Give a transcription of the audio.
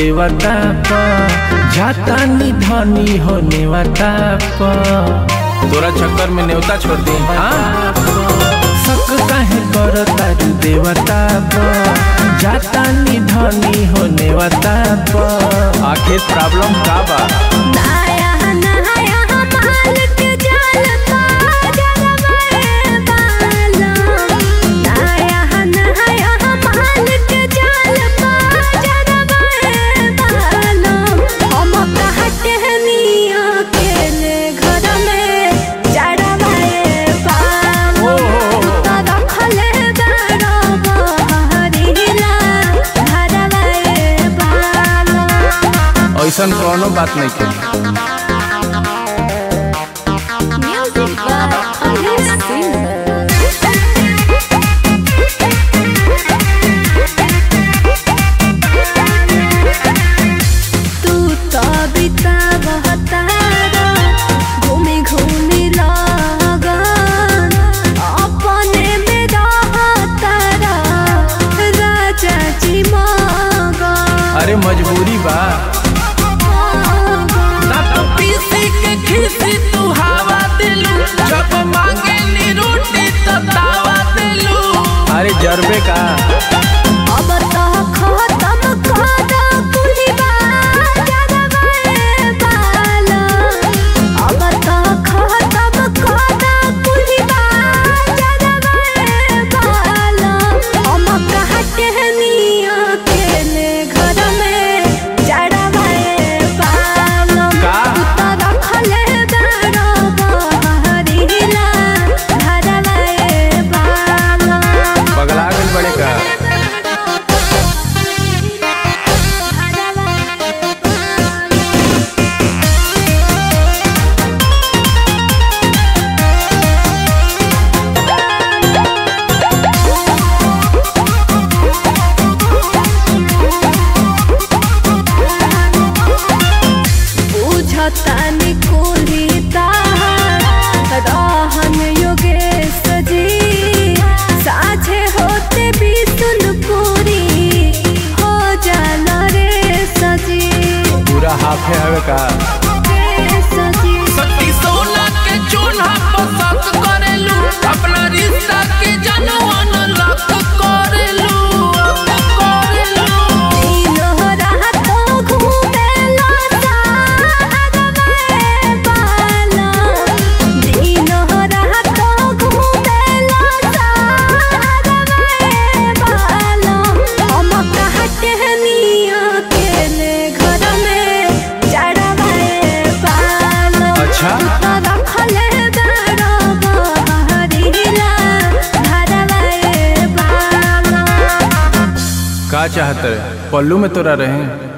देवता प जाता निधनी हो नेवता प तोरा चक्कर में नेवता छोड़ दे हाँ शक काहे कर तारू देवता प जाता निधनी हो नेवता प आखिर प्रॉब्लम का बा नाया नाया मालिक जाल का जगमगे बालम नाया नाया मालिक जाल का जगमगे बालम हम कहते हैं निया के ले घर में चढ़वाए बालम रखले बड़ा बहरीला घरवाए बालम ऐसन कोनो बात नहीं के Music by Alice Singer. तू तो बितावह तारा घूमी घूमी लगन अपने में रह तारा राजा जी मगन अरे मजबूरी बा दांत पीसी के खीसी तू हवा दिलू जब मांगे नी रोटी तो दावा दिलू अरे जरबे का अब तो खत्म कर कुली जगवे बाला अब तो खत्म कर कुली जगवे बाला हम कहते हैं निया के ले घर में चढ़वाए बाला का? तो रखले बड़ा बहरीला घरवाए बाला पगला गल बड़े का बुझतानी कुली ताहार रहन योगेश जी साझे होते बिसुनपुरी हो जाला रे सजी पूरा हाफे हवे का रे सजी सती सोना के चूल्हा पसंद करेलू अपना रिश्ता के जनवन लक करेलू करेलू दिनो रात घूमेला सागवे बाला दिनो रात घूमेला सागवे बाला हम कहते हैं निया के ले घर में चढ़वाए बाला अच्छा। तो रखले बड़ा बहरीला घरवाए बाला का चाहत रहे पल्लू में तोरा रहे